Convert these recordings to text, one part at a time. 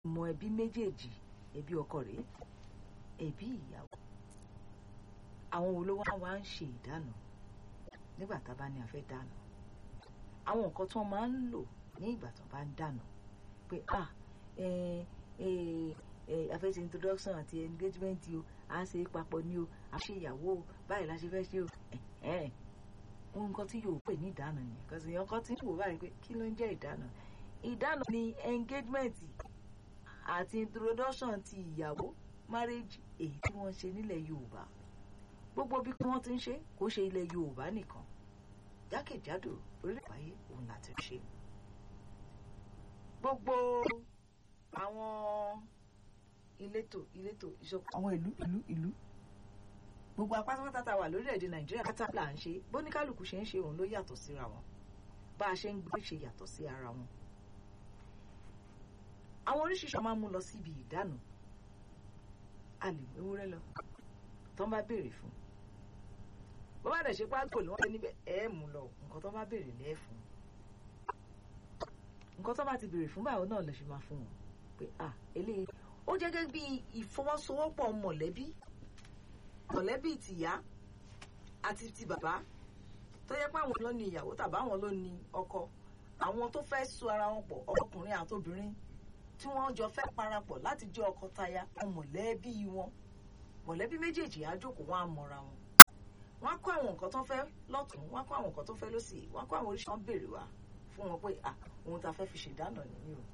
mọ ẹbí méjèèjì ẹbí ọkọ rèé ẹbí ìyàwó àwọn wo ló wá wá ń ṣe ìdáná nígbà tá a bá ní a fẹ́ dáná àwọn nǹkan tí wọ́n máa ń lò ní ìgbà tó bá ń dáná pé ah eh, eh, eh, a fẹ́ ṣe introduction àti engagement o a ṣe papọ̀ ni o a ṣe ìyàwó o báyìí la ṣe fẹ́ ṣe o ẹ̀hẹ́n ohun kan tí yóò pè ní ìdáná nìyẹn kọ́sì èèyàn kan tí ń wò báyìí pé kí ló ń jẹ́ ìdáná ìdáná ni engagement àti introduction ti ìyàwó marriage èyí tí wọ́n ṣe nílẹ̀ Yorùbá gbogbo bí wọ́n ti ń ṣe kò ṣe ilẹ̀ Yorùbá nìkan jákèjádò orílẹ̀ ayé òun láti ṣe gbogbo àwọn ìletò ìletò ìṣọ̀kan àwọn ìlú ìlú ìlú gbogbo apátápátá tá a wà lórílẹ̀‐èdè Nàìjíríà kátàpá ń ṣe bóníkálùkù ṣe ń ṣe òun ló yàtọ̀ síra wọn bá a ṣe ń gbé ṣe yàtọ̀ sí ara wọn àwọn oríṣiríṣi máa ń mú lọ síbi ìdáná a lè mú ewúrẹ́ lọ tó ń bá béèrè fún bó bá dẹ̀ ṣe pákó ni wọ́n ṣe níbẹ̀ ẹ̀ mú lọ nǹkan tó bá béèrè lẹ́ẹ̀ fún nǹkan tó bá ti béèrè fún báyìí náà lè ṣe máa fún wọn pé à eléyìí ó jẹ́ gẹ́gẹ́ bí ìfọwọ́sowọ́pọ̀ mọ̀lẹ́bí mọ̀lẹ́bí tìyá àti ti bàbá tó yẹ pé àwọn ló ní ìyàwó tàbí àwọn ló ní ọkọ àwọn tó fẹ́ so ara wọn pọ̀ ọkùnrin àtobìnrin tí wọ́n jọ fẹ́ parapọ̀ láti jẹ́ ọkọ taya àwọn mọ̀lẹ́bí wọn mọ̀lẹ́bí méjèèjì á jókòó wọn á mọra wọn wọ́n á kó àwọn nǹkan tó fẹ́ lọ́tún wọ́n á kó àwọn nǹkan tó fẹ́ lọ́sì wọ́n á kó àwọn oríṣi wọn béèrè wá fún wọn pé à ohun tá a fẹ́ fi ṣèdáná nìyí o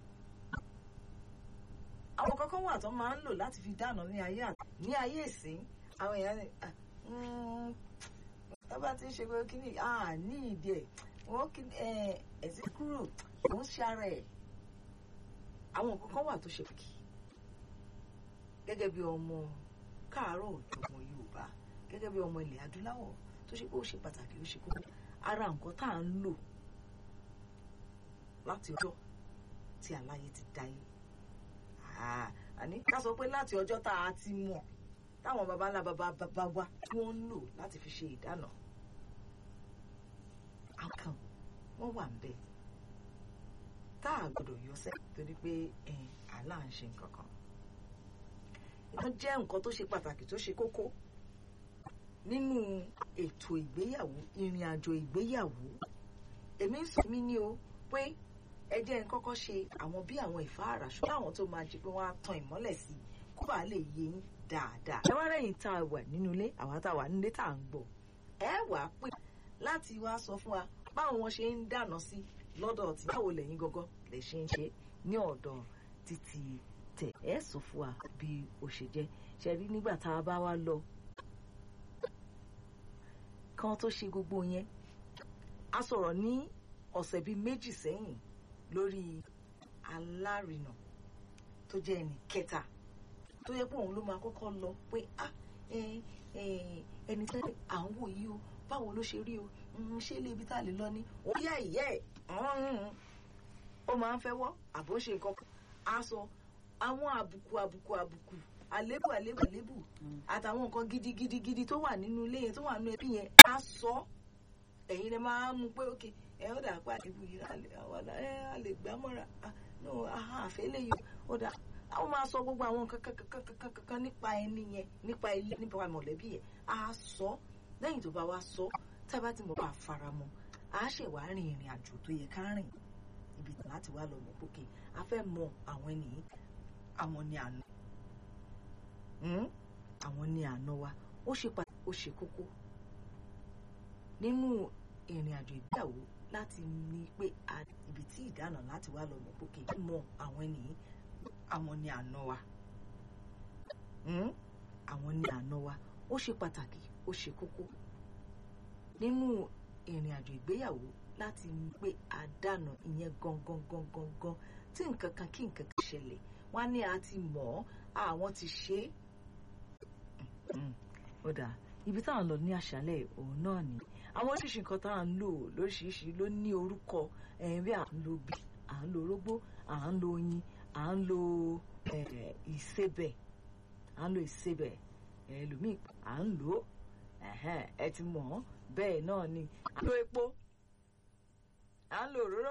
àwọn kankan wà tó máa ń lò láti fi dáná ní ayé àti ní ayé ìsín àwọn èèyàn ní ẹ bá ti ń ṣe pé kí ni ní ìdí ẹ wọn kí ẹsìn kúrò ló ń ṣàrẹ ẹ àwọn kankan wà tó ṣe kì gẹ́gẹ́ bí ọmọ káàárọ̀ òjò ọmọ Yorùbá gẹ́gẹ́ bí ọmọ ilẹ̀ adúláwọ̀ tó ṣe pé ó ṣe pàtàkì ó ṣe kókó ara nǹkan tá à ń lò láti ọjọ́ tí aláyé ti dáyé àní ká sọ pé láti ọjọ́ tá a ti mọ̀ táwọn baba ńlá baba baba wa tí wọ́n ń lò láti fi ṣe ìdáná àkàn wọ́n wà ń bẹ̀ tá a gbọ́dọ̀ yọ sẹ́ torí pé àlá ń ṣe nǹkan kan wọ́n jẹ́ nǹkan tó ṣe pàtàkì tó ṣe kókó nínú ètò ìgbéyàwó ìrìn àjò ìgbéyàwó èmi ń sọ mí ní o pé ẹ jẹ́ ń kọ́kọ́ ṣe àwọn bí àwọn ìfáàrà ṣùgbọ́n àwọn tó máa jí pé wọ́n á tan ìmọ́lẹ̀ sí i kó bàa lè yé yín dáadáa. ẹ wá rẹ̀yìn tá a wà nínú ilé àwa tá a wà nílé tá a ń gbọ́ ẹ wà á pè láti wá sọ fún wa báwo wọn ṣe ń dáná sí lọ́dọ̀ tí báwo lẹ́yìn gọ́gọ́ lè ṣe ń ṣe ní ọ̀dọ̀ títí tẹ̀ ẹ sọ fún wa bí ó ṣe jẹ́ ṣe rí nígbà tá a bá wá lọ kan tó ṣe gbogbo yẹn a sọ̀rọ̀ ní ọ̀sẹ̀ bíi méjì sẹ́yìn lórí alárinà tó jẹ́ ẹnì kẹta tó yẹ pé òun ló máa kọ́kọ́ lọ pé ah ẹni tẹ́ à ń wò yìí o báwo ló ṣe rí o ṣé ilé ibi tá a lè lọ ní òun yá ìyá ẹ̀ ó máa ń fẹ́ wọ́ àbó ṣe nǹkan kan á sọ àwọn àbùkù àbùkù àbùkù àlébù àlébù àlébù àtàwọn nǹkan gidigidi gidi tó wà nínú ilé yẹn tó wà nínú ẹbí yẹn á sọ ẹ̀yin lè máa mú pé ókè ẹ ó dà pé àlébù yìí a lè gbá mọ́ra àfẹ́ lè yọ ó dà àwọn máa sọ gbogbo àwọn kankan nípa ẹni yẹn nípa ilé nípa mọ̀lẹ́bí yẹn á sọ lẹ́yìn tó bá wá sọ tá a bá ti mọ̀ bá a fara mọ́ a ṣe wá rìn ìrìn àjò tó yẹ ká rìn ibi tí láti wá lọ mọ̀ pókè a fẹ́ mọ àwọn ènìyàn àwọn ni àná àwọn ni àná wa ó ṣe pàtàkì ó ṣe kókó nínú ìrìn àjò ìgbéyàwó láti ní pé ibi tí ìdáná láti wá lọ mọ̀ pókè mọ àwọn ènìyàn àwọn ni àná wa àwọn ni àná wa ó ṣe pàtàkì ó ṣe kókó nínú ìrìn àjò ìgbéyàwó láti ní pé àdánà ìyẹn gangan gangan gan tí nǹkan kan kí nǹkan kan ṣẹlẹ̀ wọ́n á ní a ti mọ̀ ọ́ àwọn ti ṣe é ó dà ibi táwọn lọ ní àṣálẹ́ òun náà ni àwọn oríṣiríṣi nǹkan tá à ń lò lóríṣiríṣi ló ní orúkọ bí à ń lo bí à ń lo orógbó à ń lo oyin à ń lo ìsebẹ̀ à ń lo ìsebẹ̀ ẹlòmíì à ń lò ó ẹ ti mọ̀ ọ́ bẹ́ẹ̀ náà ni à ń lo epo à ń lo òróró